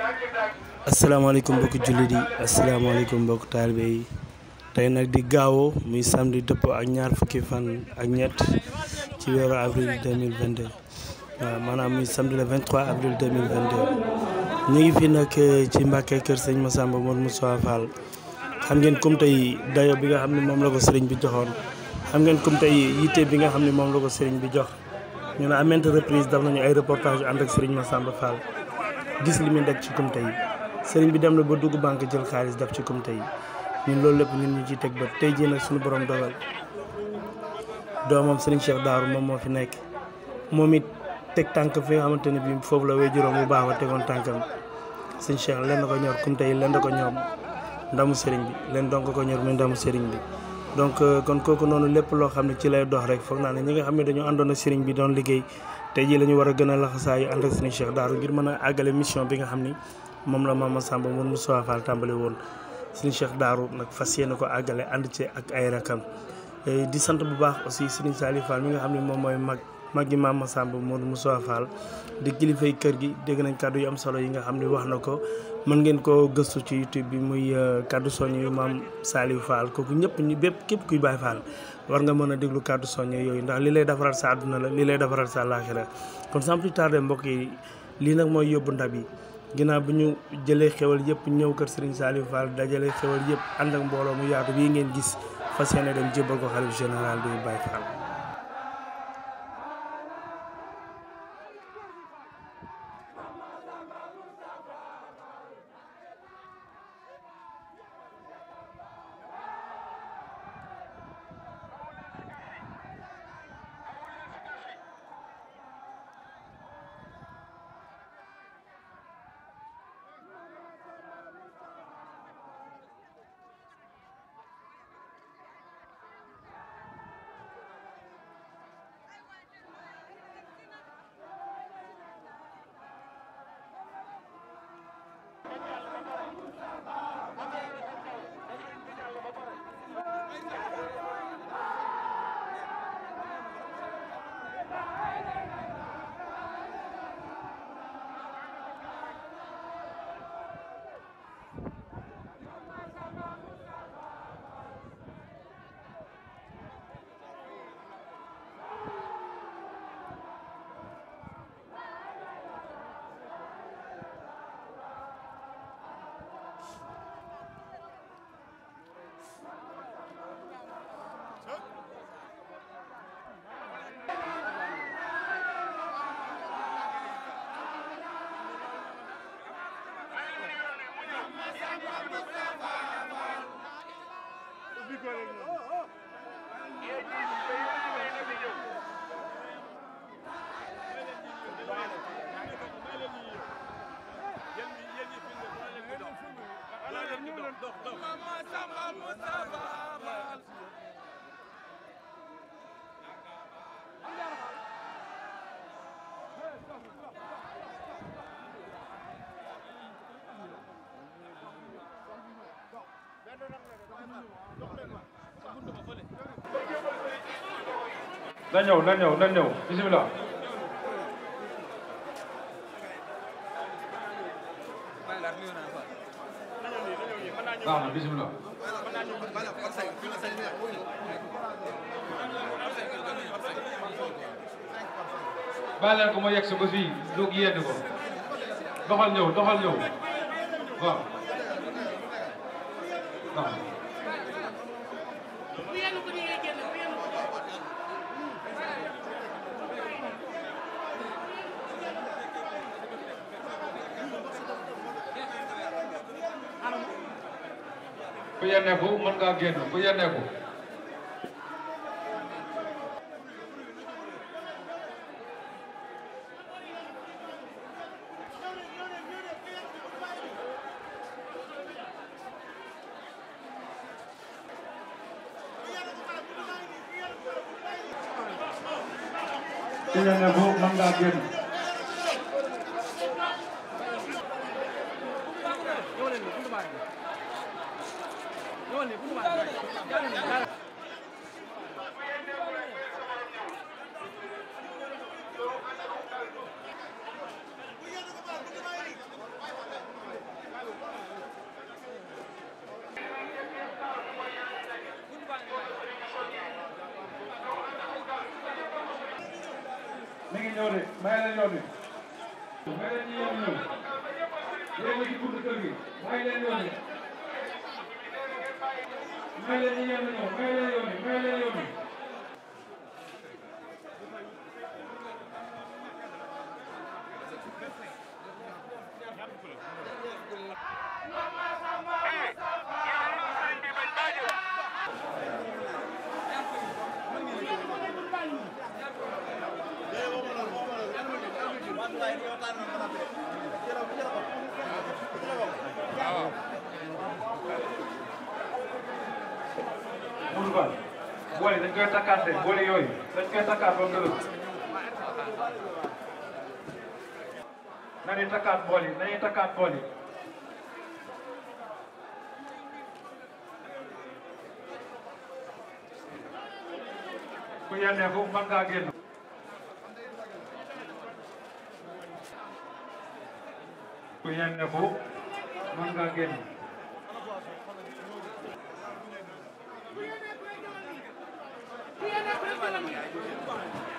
asalaamaaleykum mbokki jullit yi asalaamaaleykum mbokk taalibe yi tey nag di gaawoo muy samedi dëppoo ak ñaar fukki fan ak ñett ci weeru avril 2022 waaw maanaam muy samedi le 23 avril 2022 ñu ngi fi nag ci Mbàkke kër sëñ Massamba Mor Moussa Fall xam ngeen comme tey dayo bi nga xam ne moom la ko sëriñ bi joxoon xam ngeen comme tey yitte bi nga xam ne moom la ko sëriñ bi jox ñu ne à maintes reprises daf nañu ay reportage ànd ak sëriñ Massamba Fall gis li muy daj ci kumte yi sëriñ bi dem na ba dugg banque jël xaalis def ci kumte yi ñun loolu lépp ñun ñu ciy teg ba tey jii nag suñu borom dogal doomam sëriñ Cheikh Daaru moom moo fi nekk moom it teg tànk fi nga xamante ne bii foofu la wéy juróom bu baax ba tegoon tànkam sëriñ Cheikh leen da ko ñor kumte yi leen da ko ñoom ndamu sëriñ bi leen donc ko ñor muy ndamu sëriñ bi donc kon kooku noonu lépp loo xam ne ci lay dox rek foog naa ne ñi nga xam ne dañoo àndoon ak sëriñ bi doon liggéey tey jii la ñu war a gën a laxasaayu ànd ak sëriñ Cheikh Daaru ngir mën a àggale mission bi nga xam ni moom la Mame Massamba Mor Moussa Fall tàmbali woon sëriñ Cheikh Daaru nag fas yéene ko àggale ànd ci ak ay rakam di sant bu baax aussi sëriñ Saliou Fall mi nga xam ne moom mooy mag mag gi Mame Massamba Mor Moussa Fall di kilifay kër gi dégg nañ kàddu yu am solo yi nga xam ne wax na ko mën ngeen koo gëstu ci YouTube bi muy kàddu soññ yu Mame Saliou Fall kooku ñëpp ñu bépp képp kuy Baay Fall war nga mën a déglu kàddu soññ yooyu ndax li lay defaral sa àdduna la li lay defaral sa àllaaxira kon sans plus tarder mbokk yi lii nag mooy yóbbu ndab yi ginnaaw bi ñu jëlee xewal yëpp ñëw kër Serigne Saliou Fall dajale xewal yëpp ànd ak mbooloo mu yaatu bii ngeen gis fas yéene dem jébbal ko xalif général de Baye Fall. na ñëw na ñëw na ñëw bisimilah. baax na bisimilah. bàyyi leen ko ma yegg si ba fii lu yedd ko doxal ñëw doxal ñëw waaw waaw. ku yenneeku mën ngaa génn ku yenneeku ku yenneeku mën ngaa génn ñëw de may leen yoon wi may leen ñu yoon ñëw yéen a ci buntu kër gi may leen yoon wi may leen ñu yoon ñëw may leen yoon wi may leen yoon wi Moudou Fall boole dañ koy takkaat de boole yooyu dañ koy takkaat ba mu dëgër nañuy takkaat bool yi nañuy takkaat bool yi ku yenneeku mën ngaa génn ku yenneeku mën ngaa génn Thank you.